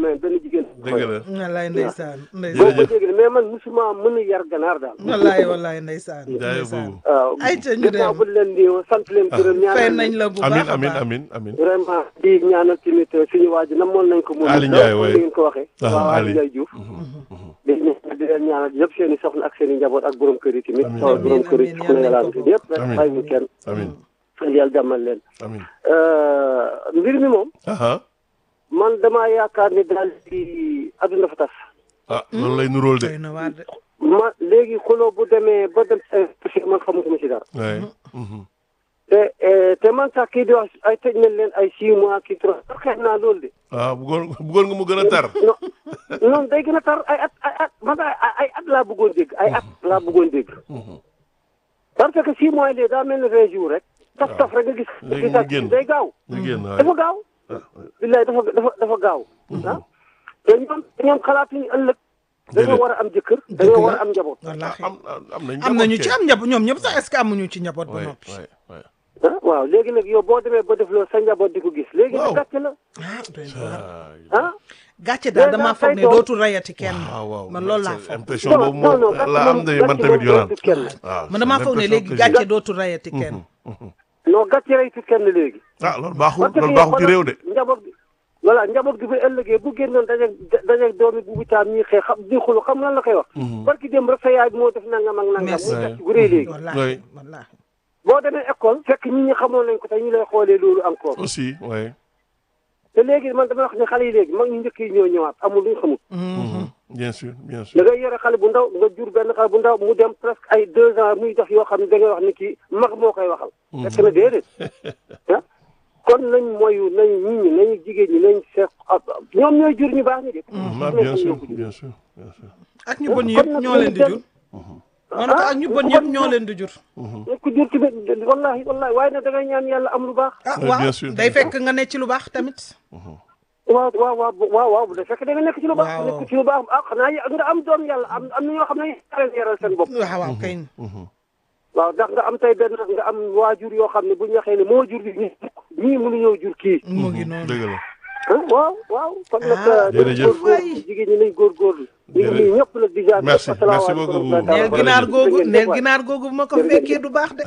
may benn jigéen. dëgg la wallaay ndeysaan boo ndeysaan ko dégg mais man musuma mën a yar ganaar daal. wallaay wallaay ndeysaan jaay ndeysaan boobu waaw Ay, ca ñu gannaaw dem. bu leen di sant leen gërëm ñaanal fay leen. nañ la bu baax amin a amin baax amin amin vraiment di ñaanal tamit suñu waa ji namoon nañ ko. moom Ali Ndiaye, waay. ni ngeen ko waxee. Ah, waaw Ali. Ali Ndiaye Diouf. di ñaan di leen ñaanal yëpp seen i soxna ak seen i njaboot ak borom kër yi tamit. Amiin. sama borom kër yi Amiin, ku ne amiin, yàlla amiin. yëpp rek Amiin. bàyyi ñu kenn. amin yàlla jàmmal leen. amin mbir mi moom aha man damaa yaakaar ni daal di adduna fa tas. ah loolu lay nuróol de doy na waar de ma léegi xuloo bu demee ba dem si man xamutuma ci dara. waaye mhm. te eh, te man sax kii di wax ay tëj nañ leen ay six mois kii trois xeex naa loolu de. ah bëggoon bëggoon nga mu gën a tar non non day gën a tar ay at ay at man ay ay at laa bëggoon dégg ay at laa bëggoon dégg. parce que six mois yi daa mel ni vingt jours rek. taf taf rek nga gis. Léegi mu gisaat génn. day gaaw. ñu génn waaye dafa gaaw. billaay dafa dafa dafa gaaw. ah te ñoom ñoom xalaatuñu ëllëg. dañoo Déedéet. war a am jëkkër. dañoo war a am njaboot. wallaahi am am nañ am nañu ci am njaboot ñoom ñëpp sax est-ce que amuñu ci njaboot ba waay noppi waay waay ah waaw léegi nag yow boo demee ba def loolu sa njaboot di ko gis. léegi Waaw. nag gàcce la. ah doy na waar ah. gàcce daal Léegi damaa nag foog say ne doom- dootul rayati kenn waaw waaw man loolu laa c'est foog impression boobu moom la am de man tamit yoraan kenn. waaw man damaa c'est foog ne l'impression léegi que j'ai. gàcce dootul rayati kenn non gàcce reytu kenn léegi. ah loolu baaxul parce que loolu baaxul ci réew de njaboot gi voilà njaboot gi ba ëllëgee bu génnoon dajeeg dajeeg doomi bu bitaam ñuy xëy xam di xulu xam lan la koy wax. barki dem rek sa yaay bi moo def nangam ak nangam. Merci. muy gàcce gu rëy léegi. wallaahi Oui. wallaahi boo demee école fekk nit ñi xamoon nañ ko te ñu lay xoolee loolu encore. aussi ouais te léegi man dama wax ne xale yi léegi mag ñu njëkk yi ñoo ñëwaat amul lu ñu xamul. bien sûr bien da sûr ngay yore xale bu ndaw nga jur benn xale bu ndaw mu dem presque ay deux ans muy def yoo xam ne da ngay wax ni kii mag moo koy waxal. fekk na déedéet ah kon nañ moyu nañ nit ñi nañu jigéen ñi nañ seet ñoom ñooy jur ñu baax ñi de. ah bien sûr bien sûr bien sûr ak ñu bon yëpp ñoo leen di jur ma ne ko ak ñu bon yëpp ñoo leen di jur ku jur tamit wallahi wallahi waaye nag da ngay ñaan yàlla am lu baax. ah Oui, waaw bien sûr. day fekk nga ne ci lu baax tamit waaw waaw waaw waaw waaw bu dee fekk da nga nekk ci lu baax. Waaw. nekk ci lu baax ah xanaa y- nga am doom yàlla am am na ñoo xam ne yaral yaral seen bopp. waaw waaw kay waaw ndax nga am tey benn nga am waajur yoo xam ne bu ñu waxee ne moo jur bi ñii ñii mënuñoo jur kii. mu ngi noonu dëgg la ah waaw waaw kon nag. Ah, nañ jërëjëf. góorgóorlu jigéen ñi nañ góorgóorlu. ñu ngi nuyu ñëpp nag di jaar. Merci, merci asalaamaaleykum beaucoup. wa rahmatulah. neel ginaar googu neel ginaar googu bu ma ko Jërëjëf. fekkee du baax de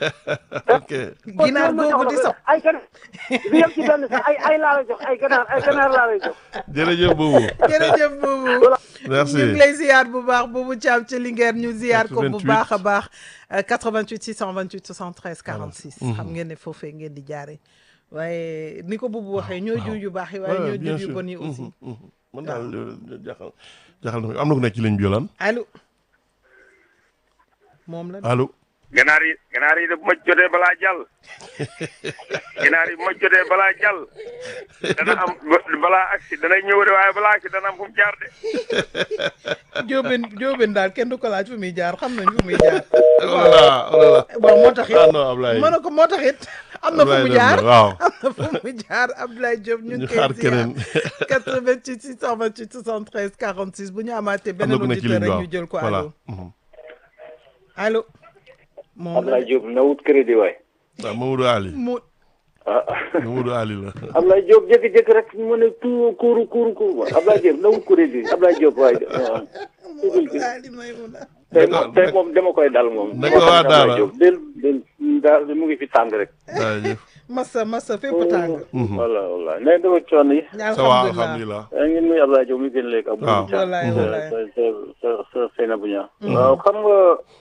ok ginaar googu di sax ay ganaar bi yem ci benn sax ay ay laa lay jox ay ganaar ay ganaar laa lay jox. jërëjëf boobu jërëjëf boobu merci ñu ngi lay ziar bu baax boobu Thiam ci Linguère ñu ziar ko bu 88. baax a baax euh, 88 628 73 46 xam ngeen ne foofee ngeen di jaare waaye ni ko boobu waxee ñoo jur yu baax yi waaye Ouais, ñoo bien jur yu sûr. bon yi aussi Mhm, mhm. man daal euh, jaaxal jaaxal na ma am na ku nekk ci ligne bi yolaan allo moom la allo ganaar yi ganaar yi de bu ma jotee balaa jàll ganaar yi bu ma jotee balaa jàll dana am balaa agsi dana ñëw de waaye balaa agsi dana am fu mu jaar de jóobeen jóobeen daal kenn du ko laaj fu muy jaar xam nañ fu muy jaar oh là là oh là là bon moo tax it ah non Ablaye mën na ko moo tax it am na fu Ablaye mu dem na, jaar waaw. am na fu mu jaar Abdoulaye Diop ñu ñu ngi xaar koy ziar keneen 88 628 73 46 bu ñu amaatee am na beneen ku nekk ci auditeur ligne bi rek waaw ñu jël ko voilà allo Mhm. allo moom la Ablaye Diop na wut crédit waay. waaw Mamadou Ali mu ah Mamadou Ali la Ablaye Diop jékki-jékki rek mu ne tout kuuru kuuru kuuru Ablaye Diop na wut crédit Ablaye Diop waay. waaw. Ali Maymuna tey moom tey moom dama koy dal moom. Naka waa Daara? Ablaye Diop del del daal mu ngi fi tàng rek. jaajëf massa massa fépp tàng voilà voilà nee dama coono yi. ça va alhamdulilah alhamdulilah yaa ngi nuyu Ablaye Diop mi gën léegi. ak waaw. Boubou Thiam. Wallaay, wallaay. sa sa sa sa Seynabou Niang. waaw xam nga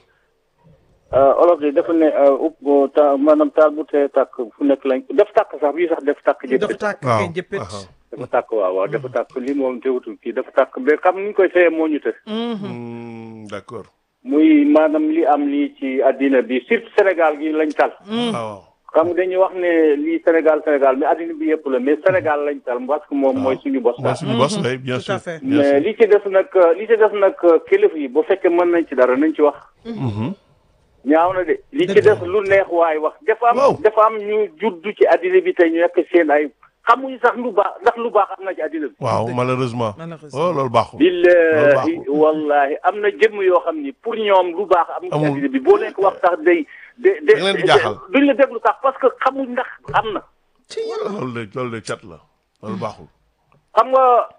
ah, olof yi dafa ne ah, upp ta maanaam taal bu tee tàkk fu nekk lañ def tàkk sax bii sax def tàkk jëpp. dafa tàkk waaw kay jëppit aha. dafa tàkk waaw waaw dafa tàkk lii moom teewutul kii dafa tàkk ba xam ni ñu koy fayee moo ñu të Hmm, d'accord muy maanaam li am lii ci àddina bi surtout Sénégal gi lañ tal waaw xam nga dañuy wax ne lii Sénégal Sénégal mais àddina bi yëpp la mais Sénégal lañ tal parce que moom mooy suñu bos mooy daal suñu boss way bien tout sûr à fait. bien mais sûr li ci des nag li ci des nag kilifa yi bu fekkee mën nañ ci dara nañ ci wax Mhm. ñaaw na de li ci des lu neex waay wax dafa Waaw. am dafa am ñu juddu ci àddina bi tey ñu nekk seen ay xamuñu sax lu baax ndax lu baax am na ci àddina bi waaw malheureusement Malheureusement. oh loolu baaxul billahi baaxul. wallahi am na jëmm yoo xam ni pour ñoom lu baax am ci Amul. àddina bi boo leen ko wax sax day de de Da leen di jaaxal. duñ la déglu sax parce que xamuñ ndax am na ci yàlla loolu de loolu de cat la loolu baaxul xam nga